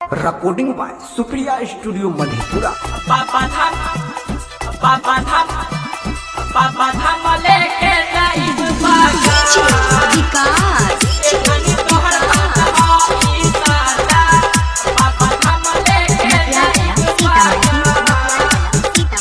recording by Supriya Studio Madhepura. पापा धाम पापा धाम पापा धाम लेके जाई बागा एखनी तोहर बात हो ई सादा पापा धाम लेके जाई बागा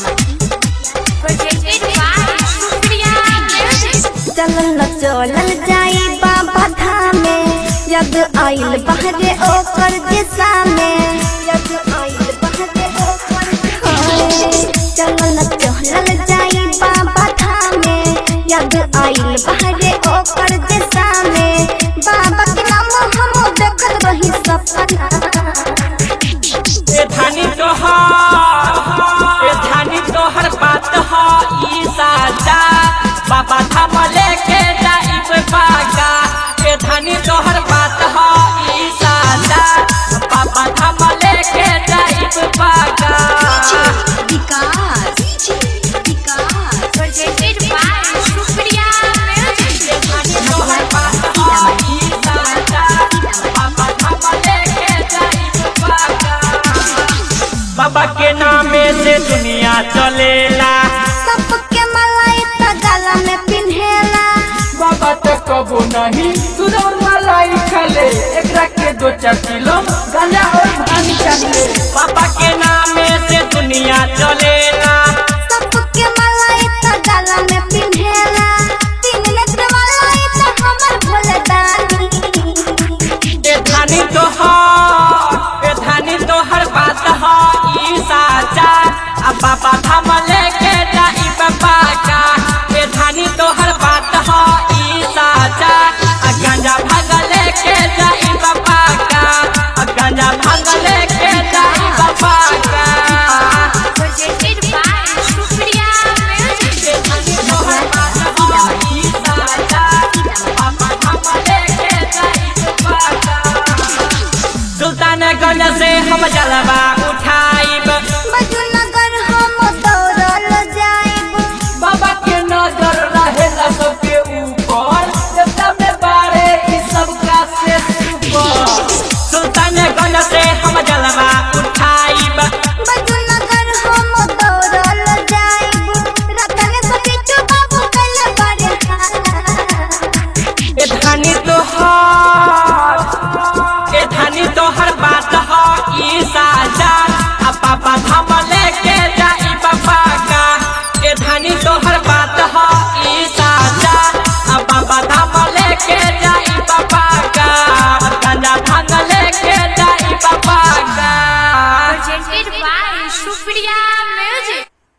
चलल चलल जाई बाबा धामे यद आइल बहरे ओकर दिशा में यद आइल बहरे ओकर चलल चलल जाई बाबा धामे यद आइल बहरे ओकर दिशा में बाबा के नाम हम देखत रही सपना ए धानी तोहर ए धानी तोहर बात हो ई सादा पापा धाम लेके जाई बागा ए धानी तोहर बात हो ई सादा पापा धाम लेके जाई बागा बाबा के नामे से दुनिया चलेला सबके मलाई त गला में पिन्हेला बाबा तो कबो नहीं सुरौर मलाई खले एकरा के दो चार किलो गांजा और भांग चाहिए बाबा के नामे से दुनिया चलेला सबके मलाई त गला में पिन्हेला तीन नेत्र मलाई त हमर भोले दानी ए धानी तोहर ए धानी तोहर बात हो ई साचा आ बाबा धाम लेके जाई बाबा का ए धानी तोहर बात हो ई साचा आ गांजा भाग लेके जाई बाबा का आ गांजा भाग लेके जाई बाबा का ए धानी तोहर बात हो ई साचा बाबा धाम लेके जाई बाबा का सुल्तानगंज से हम जलवा उठाइब बजू नगर हम दौड़ल जाइब बाबा के नजर रहेला सबके ऊपर देवता में बारे ई सबका से ऊपर सुल्तानगंज से हम जलवा उठाइब बजू नगर हम दौड़ल जाइब रतन से बिट्टू बाबू कल बड़े ए धानी तोहर ए धानी तोहर बात हो ई साजा आ पापा धाम लेके जाई बाबा का ए धानी तोहर बात हो ई साजा आ बाबा धाम लेके जाई बाबा का गांजा भांग लेके जाई बाबा का presented by Supriya